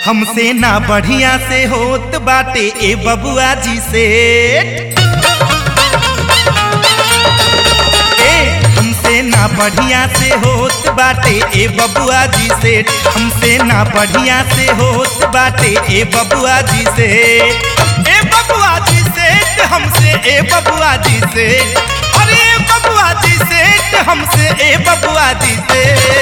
हमसे ना बढ़िया से होत बाटे ए बबुआ जी से ए हमसे ना बढ़िया से होत बाटे ए बबुआ जी से हमसे ना बढ़िया से होत बाटे ए बबुआ जी से ए बबुआ जी से हमसे ए बबुआ जी से अरे ए बबुआ जी से हमसे ए बबुआ जी से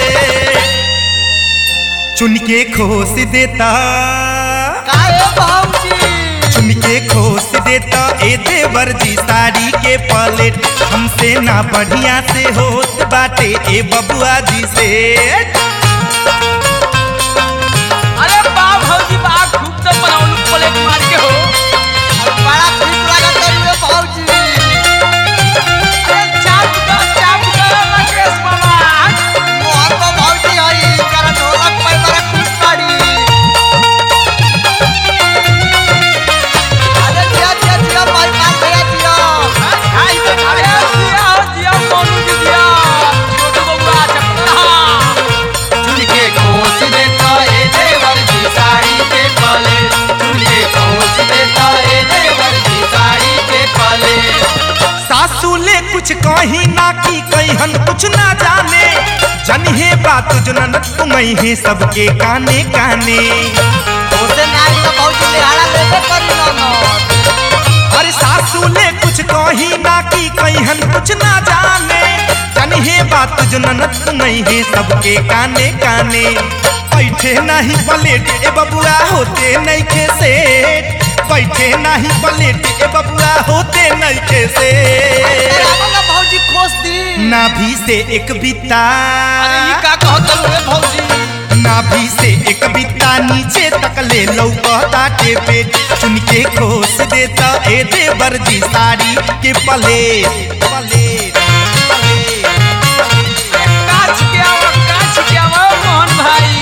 चुन के खोस देता काहे भाऊजी चुन के खोस देता ए देवर जी साड़ी के पलेट हमसे ना बढ़िया से होत बाटे ए बबुआ जी से अरे बा भौजी बा खूब तो बनाउनु प्लेट मार के हो बड़ा ठीक लागत रे भाऊजी अरे चाप दो चाप दो राकेश बाबा मोहन को भाऊजी हई कर ढोलक पर बड़ा खुश पाड़ी अरे जिया जिया जिया भाई पास भैया जिया आई बे अरे जिया हो जिया मोनू जी जिया छोटू बबुआ चपला चुनके खोस देता ए देवर जी साड़ी के पले चुनके खोस देता ए देवर जी साड़ी के पले सासू ले कुछ कही ना की कहन कुछ ना जाने जनिहे बात जनन तुम्हें है सबके काने काने ओसे नाई तो भाऊजी लिहाड़ा लेबे करी ना ना अरे सासू ले कुछ कही ना की कहन कुछ ना जाने जनिहे बात जनन तुम्हें है सबके काने काने बैठे नहीं पलेट ए बबुआ होते नहीं खे सेठ बैठे नहीं पलेट ए बबुआ होते नहीं खे सेठ रावण भाऊजी खोस दी नाभि से एक बिता अरे ई का कहत रे भौजी नाभि से एक बिता नीचे तक ले लौकता के पेट चुन के खोस देता ए देवर जी साड़ी के पलेट पलेट पलेट काच के आओ काच के आओ मोहन भाई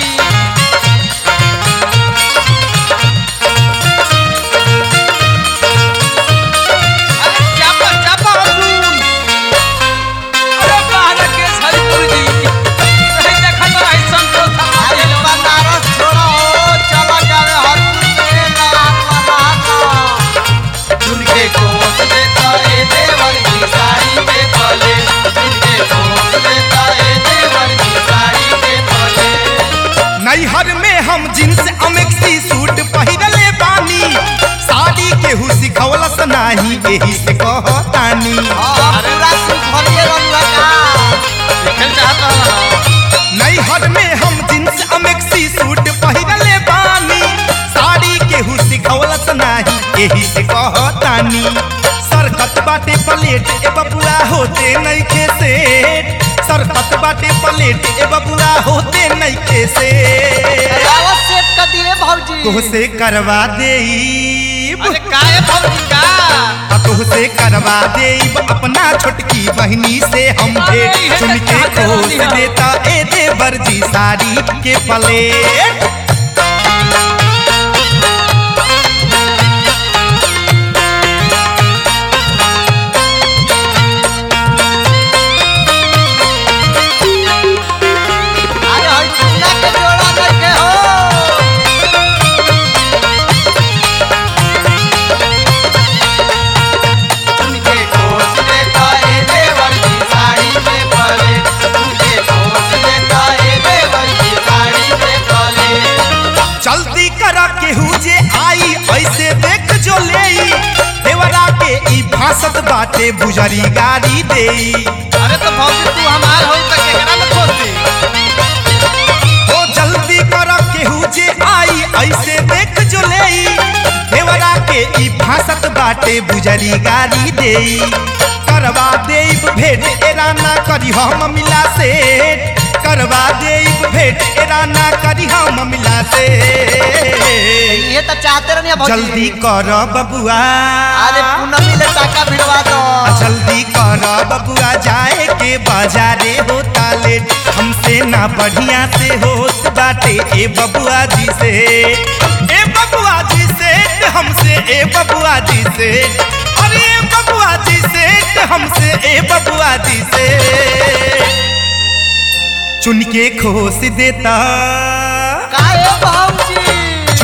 अरे चापा चापा अर्जुन अरे बाहर के हरिपुर जी नहीं देखा तो ऐसा तो था अरे बनारस छोड़ो चला जावे हरपुर से लाल वाला चुनके खोस देता ए देवर की साड़ी के पले चुनके खोस देता ए देवर की साड़ी के पले नैहर में हम जींस अमेक्सी सूट पहिरले बानी साड़ी केहू सिखवलस नाही एही से कहतानी हां पूरा सूट भरिए रंगा का खेल चाहता हूं नैहर में हम जींस अमेक्सी सूट पहिरले बानी साड़ी केहू सिखवलस नाही एही से कहतानी सरकत बाटे प्लेट ए बबुआ होते नइखे सेठ सरकत बाटे प्लेट ए बबुआ होते नइखे सेठ रावत सेट कर दिए भाऊजी तोहसे करवा देईब अरे काहे भौजी का आ तोहसे करवा देईब अपना छोटकी बहनी से हम भेंट अरे, चुन के इहे तो खोस चाहते रहनी देता ए देवर जी साड़ी के प्लेट अरे हई चुना के जोड़ा देखे हो चुनके खोस देता ए देवर की साड़ी के पले चुनके खोस देता ए देवर की साड़ी के पले जल्दी करा केहू जे आई ऐसे देख जो लेई देवरा के ई भासत बाटे बुजरी गाड़ी देई अरे तो भौजी तू हमार हो त केकरा में खोस दी ओ जल्दी करा केहू जे आई ऐसे देख जो लेई देवरा के ई भासत बाटे बुजरी गाड़ी देई करवा देब भेंट एरा ना करी हम मिला से करवा देब भेंट एरा ना करी हम मिला से ये तो चाहते रहनी भाऊजी जल्दी कर बबुआ अरे पूनमी ले टाका भिड़वा दो जल्दी कर बबुआ जाए के बाजारे होता लेट हमसे ना बढ़िया से होत बाटे ए बबुआ जी से ए बबुआ जी से हमसे ए बबुआ जी से अरे ए बबुआ जी से हमसे ए बबुआ जी से चुन के खोस देता काहे भाऊजी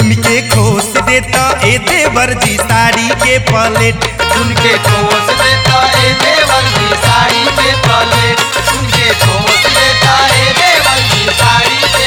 देता ए देवर जी साड़ी के पलेट उनके ठोस देता ए देवर की साड़ी पे पले उनके ठोस देता ए देवर की साड़ी पे